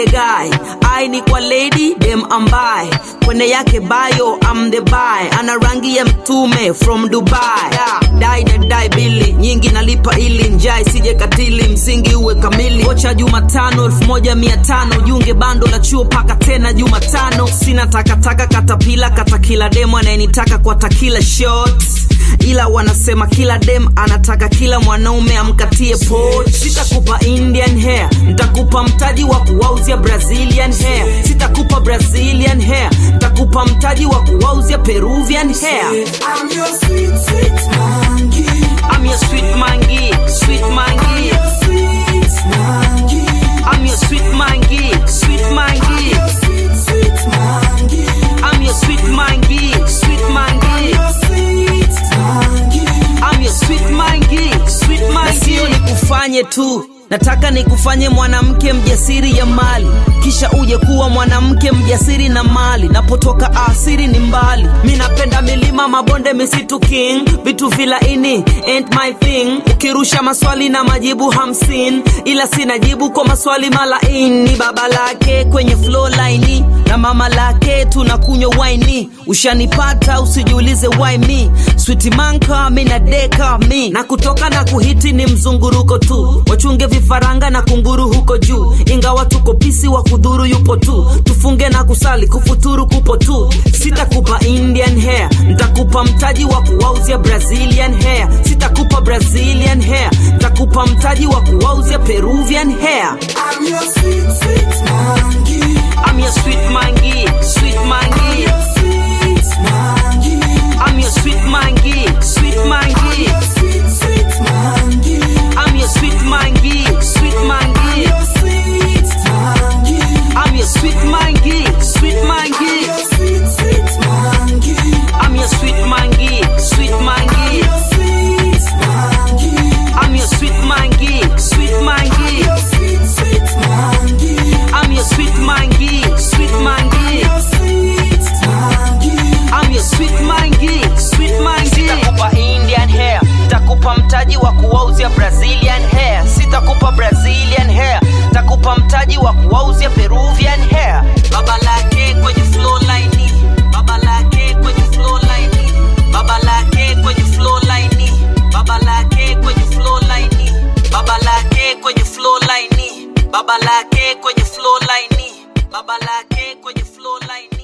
the guy I ni kwa lady dem ambaye kwenye yake bio I'm the buy ana rangi ya mtume from Dubai yeah. dai na dai bili nyingi nalipa ili njai sije katili msingi uwe kamili kocha Jumatano elfu moja mia tano junge bando la chuo paka tena Jumatano sina takataka katapila kata kila demo anayenitaka kwa takila shots ila wanasema kila dem anataka kila mwanaume amkatie poch sitakupa indian hair ntakupa mtaji wa kuwauzia brazilian hair sitakupa brazilian hair ntakupa mtaji wa kuwauzia peruvian hair I'm your sweet, sweet monkey. I'm your sweet mangi, sweet mangi. Sweet monkey. I'm your sweet mangi, sweet mangi. Sweet, sweet monkey. I'm your sweet mangi, sweet mangi. Sweet monkey. I'm your sweet mangi, sweet mangi. Sio nikufanye tu nataka nikufanye mwanamke mjasiri ya mali kisha uje kuwa mwanamke mjasiri na mali napotoka asiri ni mbali mi napenda milima mabonde misitu king vitu vilaini ain't my thing ukirusha maswali na majibu hamsini ila sina jibu kwa maswali malaini baba lake kwenye flow line na mama lake tunakunywa waini ushanipata usijiulize why me sweet manka mi na deka mi na kutoka na kuhiti ni mzunguruko tu wachunge vifaranga na kunguru huko juu ingawa tuko pisi wa kudhuru yupo tu tufunge na kusali kufuturu kupo tu sitakupa indian hair ntakupa mtaji wa kuwauzia brazilian hair sitakupa brazilian hair ntakupa mtaji wa kuwauzia peruvian hair I'm your sweet, sweet monkey. I'm your sweet mangi, sweet mangi. Sweet monkey. I'm your sweet mangi, sweet mangi. Sweet, sweet monkey. I'm your sweet mangi, sweet mangi. Sweet monkey. I'm your sweet mangi, sweet mangi. Sweet, sweet monkey. I'm your sweet mangi, sweet mangi. Sweet monkey. I'm your sweet mangi, sweet mangi. Sweet, sweet monkey. I'm your sweet mangi, sweet mangi. Sweet monkey. I'm your sweet mangi, sweet mangi. Sitakupa Indian hair, takupa mtaji wa kuwauzia Brazilian hair. Sitakupa Brazilian hair, takupa mtaji wa kuwauzia Peruvian hair. Baba lake kwenye flow line, baba lake kwenye flow line, baba lake kwenye flow line, baba lake kwenye flow line, baba lake kwenye flow line, baba lake kwenye flow line, baba lake kwenye flow line.